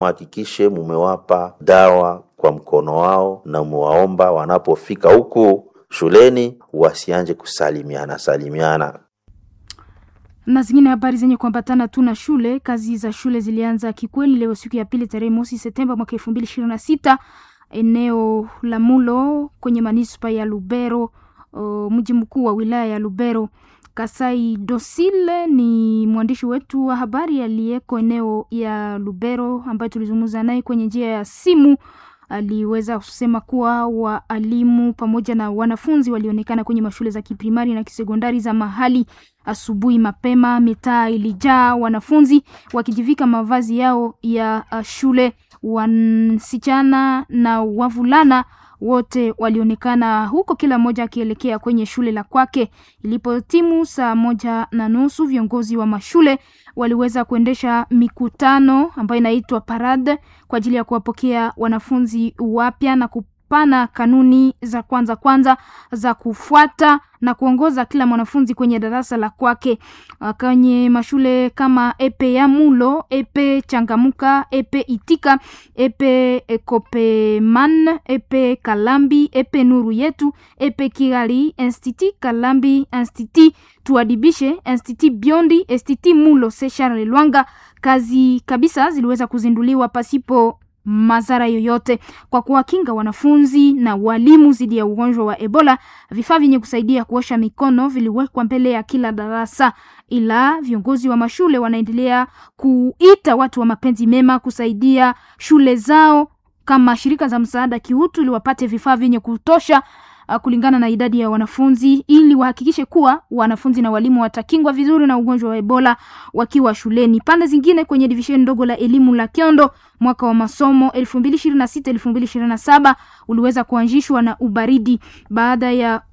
Hakikishe mumewapa dawa kwa mkono wao na muwaomba wanapofika huku shuleni wasianje kusalimiana salimiana. na zingine habari zenye kuambatana tu na shule. Kazi za shule zilianza kikweli leo siku ya pili tarehe mosi Septemba mwaka elfu mbili ishirini na sita eneo la Mulo kwenye manispa ya Lubero, uh, mji mkuu wa wilaya ya Lubero. Kasai Dosile ni mwandishi wetu wa habari aliyeko eneo ya Lubero ambaye tulizungumza naye kwenye njia ya simu. Aliweza kusema kuwa waalimu pamoja na wanafunzi walionekana kwenye mashule za kiprimari na kisekondari za mahali asubuhi mapema. Mitaa ilijaa wanafunzi wakijivika mavazi yao ya uh, shule. Wasichana na wavulana wote walionekana huko, kila mmoja akielekea kwenye shule la kwake. Ilipotimu saa moja na nusu, viongozi wa mashule waliweza kuendesha mikutano ambayo inaitwa parade kwa ajili ya kuwapokea wanafunzi wapya na kupana kanuni za kwanza kwanza za kufuata na kuongoza kila mwanafunzi kwenye darasa la kwake. Uh, kwenye mashule kama epe ya Mulo, epe Changamuka, epe Itika, epe Kopeman, epe Kalambi, epe Nuru Yetu, epe Kigali, Institut Kalambi, Institut Tuadibishe, Institut Biondi, Institut Mulo, Sechar Lwanga, kazi kabisa ziliweza kuzinduliwa pasipo madhara yoyote kwa kuwakinga wanafunzi na walimu dhidi ya ugonjwa wa Ebola. Vifaa vyenye kusaidia kuosha mikono viliwekwa mbele ya kila darasa, ila viongozi wa mashule wanaendelea kuita watu wa mapenzi mema kusaidia shule zao kama shirika za msaada kiutu, ili wapate vifaa vyenye kutosha uh, kulingana na idadi ya wanafunzi ili wahakikishe kuwa wanafunzi na walimu watakingwa vizuri na ugonjwa wa Ebola wakiwa shuleni. Pande zingine kwenye divisheni ndogo la elimu la Kiondo, mwaka wa masomo 2026 2027 uliweza kuanzishwa na ubaridi baada ya,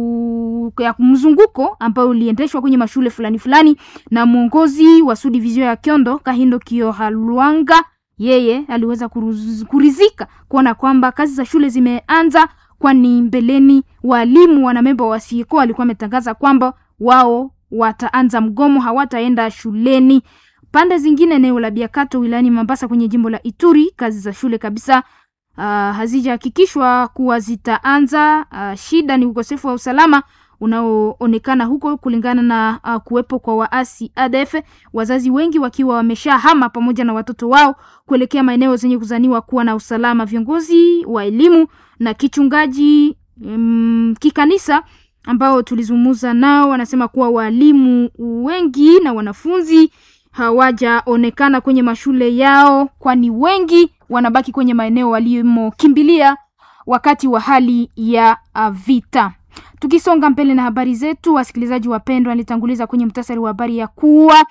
u... ya mzunguko ambao uliendeshwa kwenye mashule fulani fulani na mwongozi wa sudivizio ya Kiondo Kahindo Kiohalwanga yeye aliweza kuruz, kurizika kuona kwamba kazi za shule zimeanza kwani mbeleni walimu wanamemba wa SIECO walikuwa wametangaza kwamba wao wataanza mgomo, hawataenda shuleni. Pande zingine, eneo la Biakato wilayani Mambasa kwenye jimbo la Ituri, kazi za shule kabisa uh, hazijahakikishwa kuwa zitaanza. Uh, shida ni ukosefu wa usalama unaoonekana huko kulingana na uh, kuwepo kwa waasi ADF, wazazi wengi wakiwa wameshahama pamoja na watoto wao kuelekea maeneo zenye kuzaniwa kuwa na usalama. Viongozi wa elimu na kichungaji um, kikanisa ambao tulizungumza nao wanasema kuwa walimu wengi na wanafunzi hawajaonekana kwenye mashule yao, kwani wengi wanabaki kwenye maeneo walimokimbilia wakati wa hali ya uh, vita. Tukisonga mbele na habari zetu, wasikilizaji wapendwa, nilitanguliza kwenye mtasari wa habari ya kuwa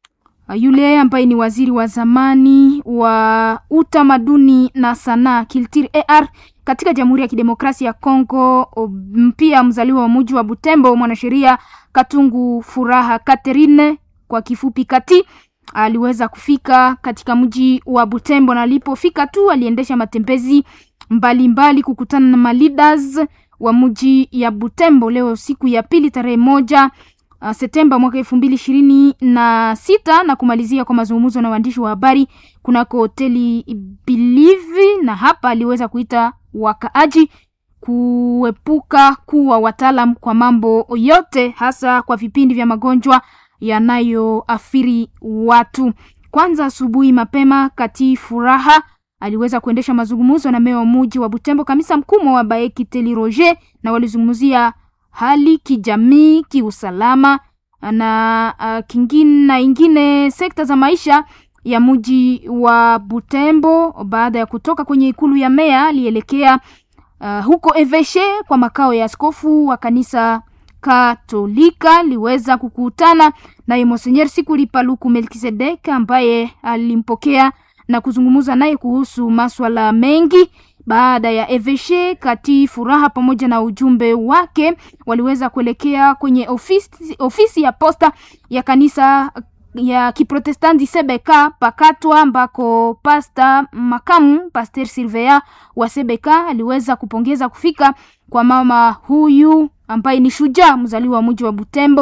yule ambaye ni waziri wa zamani wa utamaduni na sanaa Kiltir AR katika Jamhuri ya Kidemokrasia ya Kongo, pia mzaliwa wa mji wa Butembo, mwanasheria Katungu Furaha Catherine kwa kifupi Kati, aliweza kufika katika mji wa Butembo, na alipofika tu aliendesha matembezi mbalimbali mbali kukutana na maleaders wa mji ya Butembo leo siku ya pili tarehe moja uh, Septemba mwaka elfu mbili ishirini na sita na kumalizia kwa mazungumzo na waandishi wa habari kunako hoteli Bilivi, na hapa aliweza kuita wakaaji kuepuka kuwa wataalam kwa mambo yote, hasa kwa vipindi vya magonjwa yanayoathiri watu. Kwanza asubuhi mapema, kati furaha aliweza kuendesha mazungumzo na meya wa muji wa Butembo, kamisa mkuu wa Baeki Teli Roger, na walizungumzia hali kijamii, kiusalama na uh, kingine na ingine sekta za maisha ya muji wa Butembo. Baada ya kutoka kwenye ikulu ya meya, alielekea uh, huko Eveshe kwa makao ya askofu wa kanisa Katolika. Liweza kukutana naye Monsenyer Sikuli Paluku Melkisedek ambaye alimpokea na kuzungumza naye kuhusu maswala mengi. Baada ya Eveshe kati furaha pamoja na ujumbe wake waliweza kuelekea kwenye ofisi, ofisi ya posta ya kanisa ya Kiprotestanti Sebeka Pakatwa, ambako pasta makamu Pastor Silvea wa Sebeka aliweza kupongeza kufika kwa mama huyu ambaye ni shujaa mzaliwa wa mji wa Butembo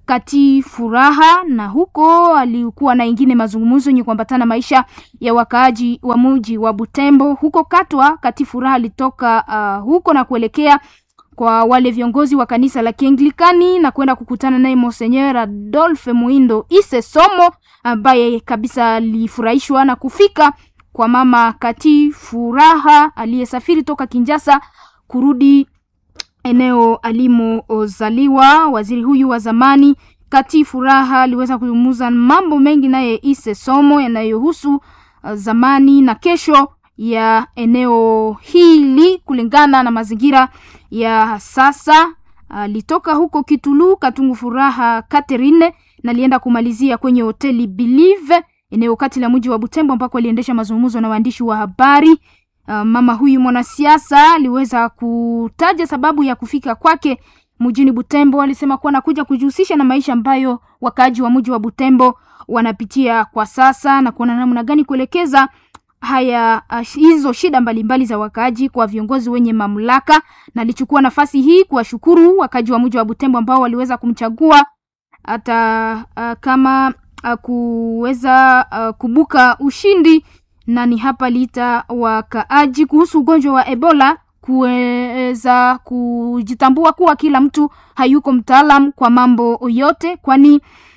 kati furaha na huko alikuwa na ingine mazungumzo yenye kuambatana maisha ya wakaaji wa muji wa Butembo. Huko Katwa, kati furaha alitoka uh, huko na kuelekea kwa wale viongozi wa kanisa la Kianglikani na kwenda kukutana naye Monseigneur Adolphe Muindo Ise Somo ambaye kabisa alifurahishwa na kufika kwa mama kati furaha aliyesafiri toka Kinjasa kurudi eneo alimozaliwa. Waziri huyu wa zamani kati furaha aliweza kuzungumza mambo mengi naye Ise Somo yanayohusu uh, zamani na kesho ya eneo hili kulingana na mazingira ya sasa. Alitoka uh, huko Kitulu Katungu Furaha Catherine na alienda kumalizia kwenye hoteli Believe eneo kati la mji wa Butembo ambako aliendesha mazungumzo na waandishi wa habari. Uh, mama huyu mwanasiasa aliweza kutaja sababu ya kufika kwake mjini Butembo. Alisema kuwa anakuja kujihusisha na maisha ambayo wakaaji wa mji wa Butembo wanapitia kwa sasa na kuona namna gani kuelekeza haya uh, hizo shida mbalimbali mbali za wakaaji kwa viongozi wenye mamlaka, na alichukua nafasi hii kuwashukuru wakaaji wa mji wa Butembo ambao waliweza kumchagua hata uh, kama uh, kuweza uh, kubuka ushindi na ni hapa liita wakaaji kuhusu ugonjwa wa Ebola kuweza kujitambua kuwa kila mtu hayuko mtaalam kwa mambo yote, kwani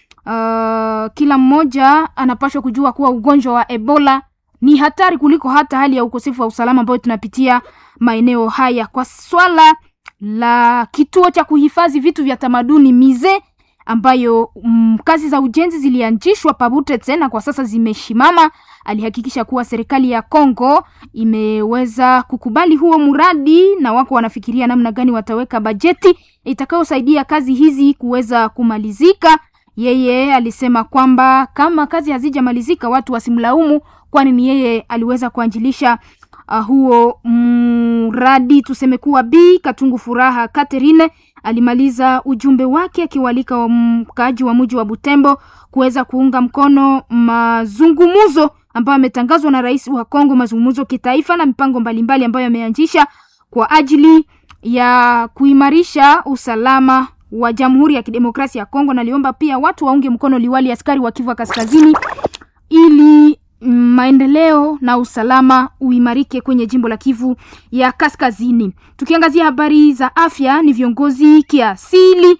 uh, kila mmoja anapaswa kujua kuwa ugonjwa wa Ebola ni hatari kuliko hata hali ya ukosefu wa usalama ambayo tunapitia maeneo haya. Kwa swala la kituo cha kuhifadhi vitu vya tamaduni mize ambayo mm, kazi za ujenzi zilianzishwa Pabute tena kwa sasa zimeshimama. Alihakikisha kuwa serikali ya Kongo imeweza kukubali huo mradi na wako wanafikiria namna gani wataweka bajeti itakayosaidia kazi hizi kuweza kumalizika. Yeye alisema kwamba kama kazi hazijamalizika watu wasimlaumu, kwani ni yeye aliweza kuanjilisha uh, huo mradi. Tuseme kuwa Bi Katungu Furaha Catherine alimaliza ujumbe wake akiwalika wa mkaaji wa mji wa Butembo kuweza kuunga mkono mazungumzo ambayo yametangazwa na rais wa Kongo, mazungumzo kitaifa na mipango mbalimbali ambayo yameanzisha kwa ajili ya kuimarisha usalama wa Jamhuri ya Kidemokrasia ya Kongo. Naliomba pia watu waunge mkono liwali askari wa Kivu Kaskazini ili maendeleo na usalama uimarike kwenye jimbo la Kivu ya Kaskazini. Tukiangazia habari za afya, ni viongozi kiasili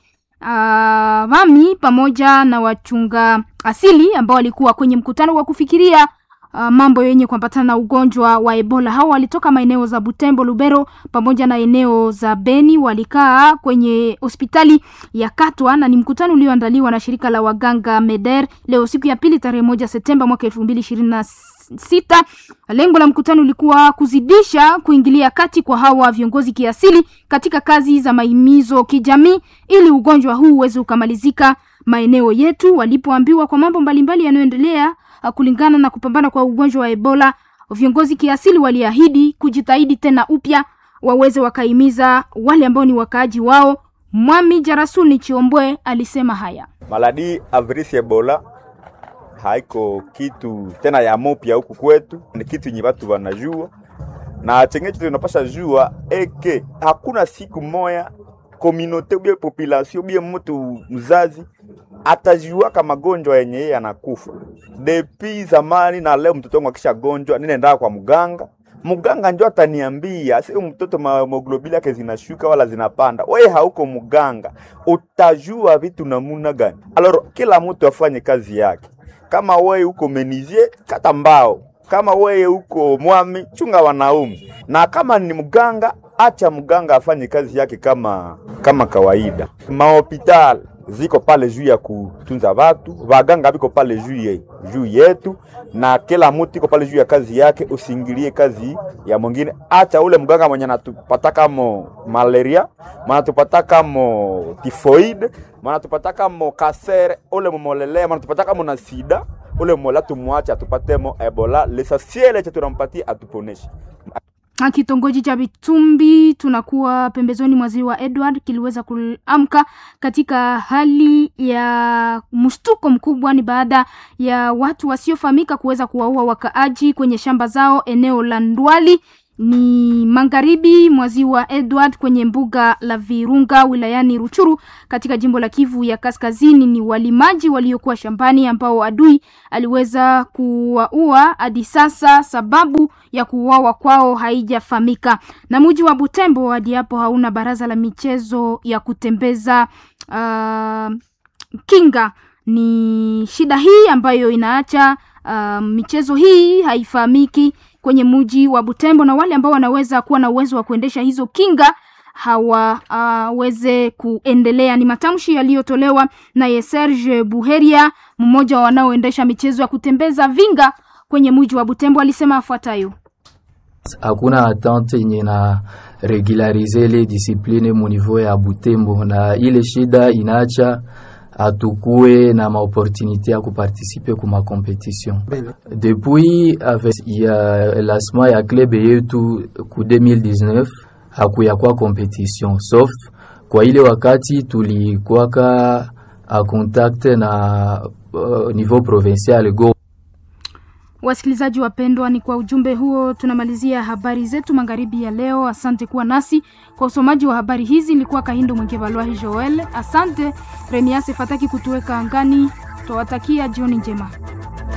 uh, mami pamoja na wachunga asili ambao walikuwa kwenye mkutano wa kufikiria uh, mambo yenye kuambatana na ugonjwa wa Ebola. Hao walitoka maeneo za Butembo, Lubero pamoja na eneo za Beni, walikaa kwenye hospitali ya Katwa na ni mkutano ulioandaliwa na shirika la waganga Meder leo siku ya pili tarehe moja Septemba mwaka elfu mbili ishirini na sita. Lengo la mkutano ulikuwa kuzidisha kuingilia kati kwa hawa viongozi kiasili katika kazi za maimizo kijamii ili ugonjwa huu uweze ukamalizika maeneo yetu. Walipoambiwa kwa mambo mbalimbali yanayoendelea kulingana na kupambana kwa ugonjwa wa Ebola, viongozi kiasili waliahidi kujitahidi tena upya waweze wakaimiza wale ambao ni wakaaji wao. Mwami Jarasuni Chiombwe alisema haya: maladi avirisi Ebola haiko kitu tena ya mopya huku kwetu, ni kitu yenye watu wanajua na chengecho tunapasha jua eke hakuna siku moya komunote ubie population ubie mtu mzazi atajuaka magonjwa yenye yeye anakufa depi zamani na leo. Mtoto wangu akisha gonjwa, ninaenda kwa mganga, mganga ndio ataniambia sio mtoto hemoglobini yake zinashuka wala zinapanda. Wewe hauko mganga, utajua vitu namuna gani? Alors kila mtu afanye kazi yake. Kama wewe uko menizie, kata mbao. Kama wewe uko mwami, chunga wanaume, na kama ni mganga, acha mganga afanye kazi yake kama kama kawaida. Mahopitali ziko pale juu ya kutunza watu, waganga biko pale juu ye, juu yetu, na kila mtu iko pale juu ya kazi yake. Usiingilie kazi ya mwingine. Acha ule mganga mwenye anatupata kama malaria, manatupata kama tifoid, manatupata kama kasere, ule mumolele, manatupata kama na sida, ule mola tumwache atupatemo Ebola, lesasiele cha tunampatia atuponeshe. Kitongoji cha Bitumbi tunakuwa pembezoni mwa ziwa Edward kiliweza kuamka katika hali ya mshtuko mkubwa. Ni baada ya watu wasiofahamika kuweza kuwaua wakaaji kwenye shamba zao eneo la Ndwali. ni magharibi mwa ziwa Edward kwenye mbuga la Virunga wilayani Ruchuru katika jimbo la Kivu ya Kaskazini. Ni walimaji waliokuwa shambani ambao adui aliweza kuwaua. Hadi sasa sababu ya kuuawa kwao haijafahamika. Na mji wa Butembo hadi hapo hauna baraza la michezo ya kutembeza uh, kinga. Ni shida hii ambayo inaacha uh, michezo hii haifahamiki kwenye mji wa Butembo, na wale ambao wanaweza kuwa na uwezo wa kuendesha hizo kinga hawaweze uh, kuendelea. Ni matamshi yaliyotolewa naye Serge Buheria, mmoja wa wanaoendesha michezo ya kutembeza vinga kwenye mji wa Butembo, alisema afuatayo: hakuna attente yenye na regularize ile discipline mu niveau ya Butembo, na ile shida inaacha atukue na maopportunité ya kuparticipe ku macompetition depuis avec ya lancement ya club yetu ku 2019 hakuya kwa competition sauf kwa ile wakati tulikwaka a contact na uh, niveau provincial go Wasikilizaji wapendwa, ni kwa ujumbe huo tunamalizia habari zetu magharibi ya leo. Asante kuwa nasi kwa usomaji wa habari hizi. Ilikuwa Kahindo Mwengevalwahi Joel. Asante Reniase Fataki kutuweka angani. Twawatakia jioni njema.